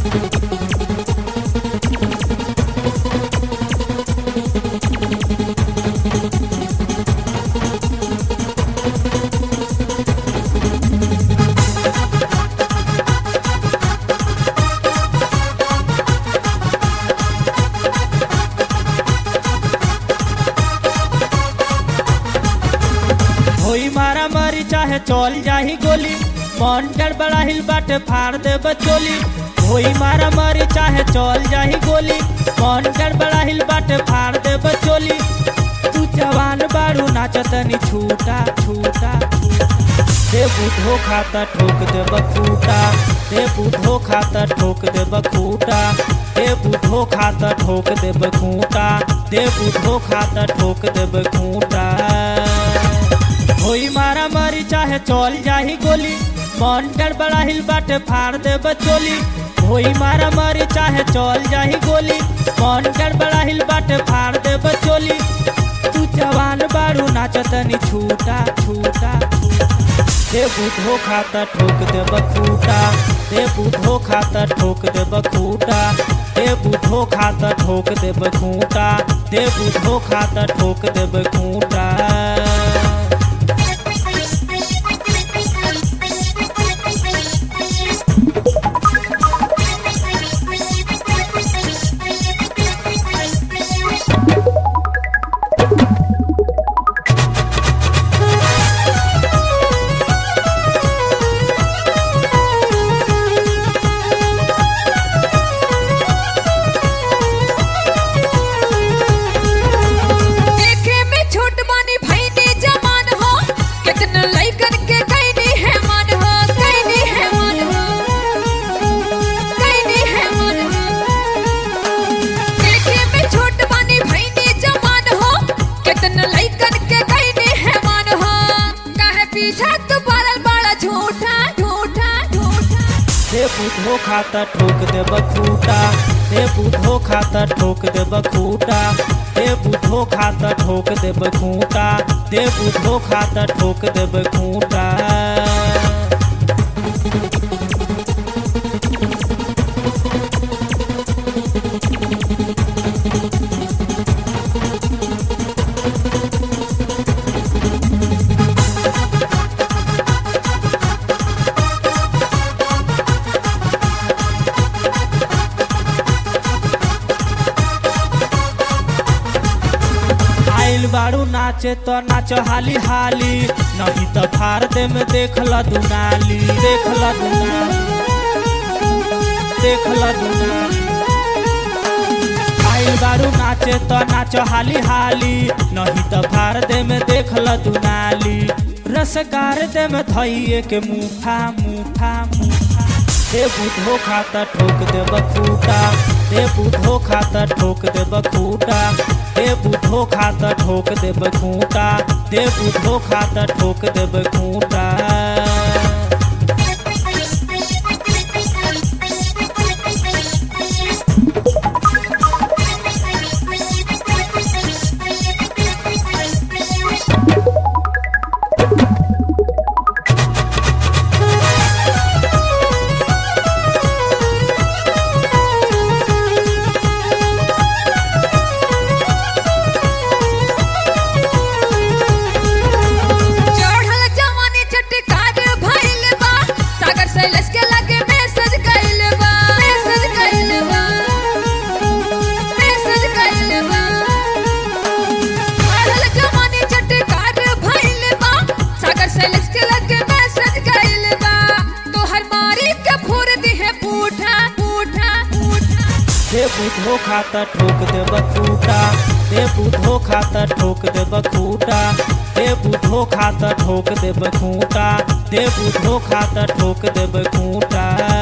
होई मारा मारी चाहे चल जाही गोली मन बड़ा हिल बाटे फाड़ दे बचोली होई मारा मारी चाहे चल जाही गोली मन बड़ा हिल बाटे फाड़ दे बचोली तू जवान बारू नाचतनी छूटा छूटा दे बुधो खाता ठोक दे बखूटा दे बुधो खाता ठोक दे बखूटा दे बुधो खाता ठोक दे बखूटा दे बुधो खाता ठोक दे बखूटा होई मारा मारी चाहे चल जाही गोली मन बड़ा हिल बाटे फाड़ दे बचोली होई मारा मारी चाहे चल जाही गोली मन बड़ा हिल बाटे फाड़ दे बचोली तू जवान बारू नाचतनी छूटा छूटा दे बुधो खाता ठोक दे बखूटा दे बुधो खाता ठोक दे बखूटा दे बुधो खाता ठोक दे बखूटा दे बुधो खाता ठोक दे बखूटा देखे में छोट बानी भईनी जवान हो कितना लइकन के कैनी है मन हो कैनी है मन हो कैनी है मन हो देखे में छोट बानी भईनी जवान हो कितना लइकन के कैनी है मन हो काहे पीछा तू पड़ल बड़ा झूठा झूठा झूठा दे बुधो खाता ठोक दे बखूटा दे बुधो खाता ठोक दे बखूटा दे बुधो खाता ठोक दे बखूटा दे बुधो खाता ठोक दे बखूटा आइल बारू नाचे तो नाचो हाली हाली नहीं तो फार दे में देखला दुनाली देखला दुनाली देखला दुनाली आइल बारू नाचे तो नाचो हाली हाली नहीं तो फार दे में देखला दुनाली रसगार दे में धइए के मुठा मुठा मुठा दे बुधो खाता ठोक दे बखूटा दे बुधो खाता ठोक दे बखूटा दे बुधो खाता ठोक दे बखूटा दे बुधो खाता ठोक दे बखूटा चढ़ल जवानी चटकार भइल बा सागर शैलेश के लगे मैसेज कइल बा मैसेज कइल बा मैसेज कइल बा चढ़ल जवानी चटकार भइल बा सागर शैलेश के लगे मैसेज कइल बा तोहर मारी के फोड़ दिहे पूठा पूठा पूठा दे बुधो खाता ठोक दे बखूटा दे बुधो खाता ठोक दे बखूटा दे बुधो खाता ठोक दे बखूटा दे बुधो खाता ठोक दे बखूटा